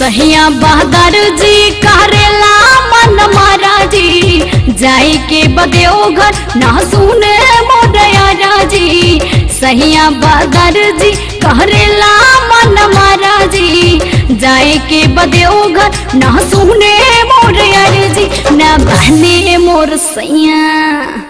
सहिया बहादुर जी करेला मन महाराजी जाई के बदेओघर ना सुने मोदया राजी सहिया बहादुर जी करेला मन महाराजी जाए के बदेओघर ना सुने मोदया जी ना बहने मोर सैया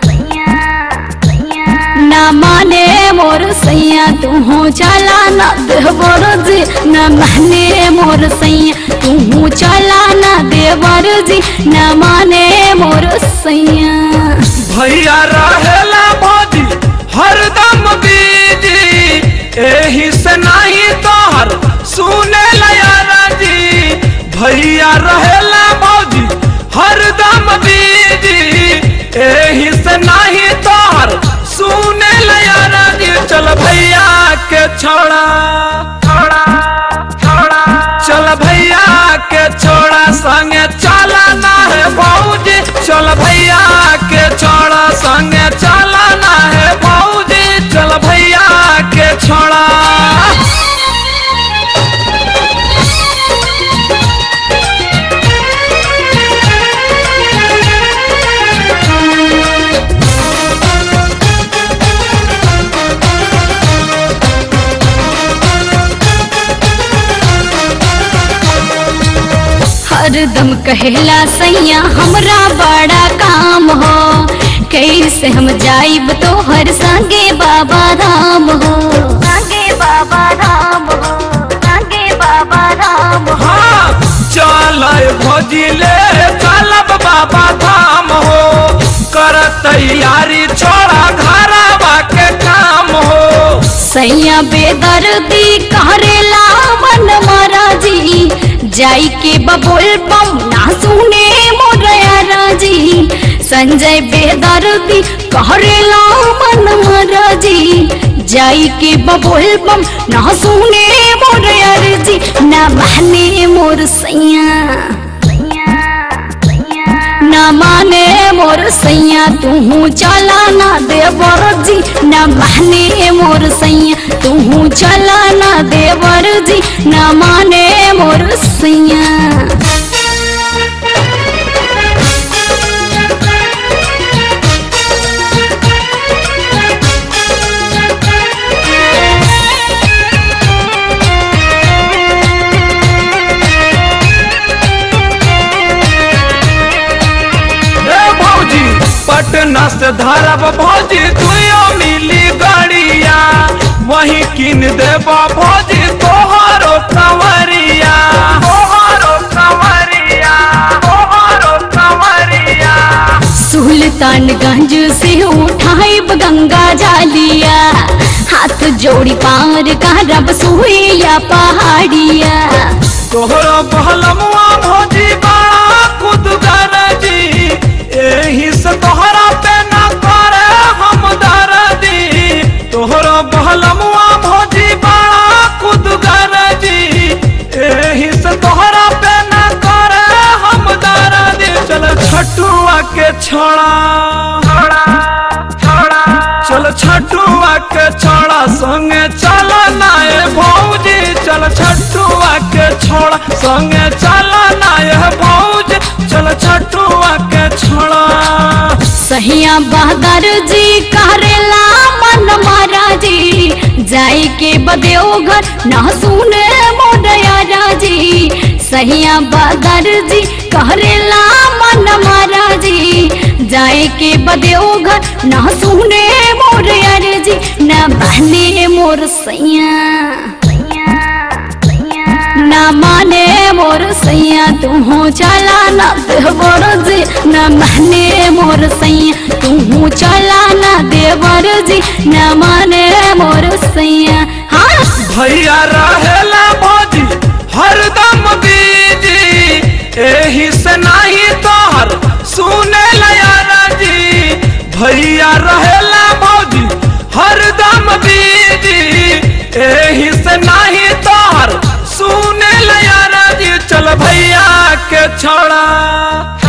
ना माने मोर सैया तू चला ना देवर जी न माने मोर सैया तू चला ना देवर जी न माने मोर सैया भैया रहेला भौजी हरदम बीजी एही से नहीं तोहर सुने लया जी भैया रहेला भौजी हरदम बीजी एही से नहीं तोहर सुने लया जी चल भैया के छोड़ा छोड़ा छोड़ा चल भैया के छोड़ा संगे चला ना है भौजी चल भैया के छोड़ा संगे चला ना है भौजी चल भैया के छोड़ा हरदम कहेला सैया हमरा बड़ा काम हो कैसे हम जाइब तो हर संगे बाबा राम हो संगे बाबा राम हो संगे बाबा राम हो हाँ चल भौजी ले चलब बाबा धाम हो कर तैयारी छोड़ा घरवा के काम हो सैया बेदर्दी करेला मन महाराजी जाई के बबुल बम ना सुने मोरया राजी संजय बेदर्दी करेला मन महाराजी जाई के बबुल बम ना सुने मोरया राजी ना माने मोर सैया ना माने मोर सैया तू चला ना देवर जी ना माने मोर सैया तू चला ना देवर जी ना माने मोर सैया ए भौजी पटना से धरब भौजी तुयो मिली गड़िया वही किन देब भौजी तोहरो कंवरिया तोहरो कंवरिया तोहरो कंवरिया सुल्तानगंज से उठाइब गंगा जालिया हाथ जोड़ी पार करब सुइया पहाड़िया तोहरो बहलमुआ भौजी बड़ा खुद जी एही से तोहरा पे ना करे हम दर्दी तोहरो बहलमुआ भौजी बड़ा खुद जी एही से तोहरा पे ना करे हम दर्दी चल छटुआ के छोड़ा छोड़ा छोड़ा चल छटुआ के छोड़ा संगे चल नाए भौजी चल छटुआ के छोड़ा संगे चल नाए भौजी चल छटुआ के छोड़ा सहिया बहादुर जी करेला मन महाराजी जाई के बदेओघर ना सुने मोदया राजी सहिया बहादुर जी करेला मन महाराजी जाए के बदेओघर ना सुने मोदया जी ना बहने मोर सैया ना माने मोर सैया तू चला ना देवर जी ना माने मोर सैया तू चला ना देवर जी ना माने मोर सैया हाँ भैया रहेला भौजी हरदम बीजी एही से नहीं तोहर सुने लया जी भैया रहेला भौजी हरदम बीजी एही से नहीं तोहर सुने लया जी चल भैया के छोड़ा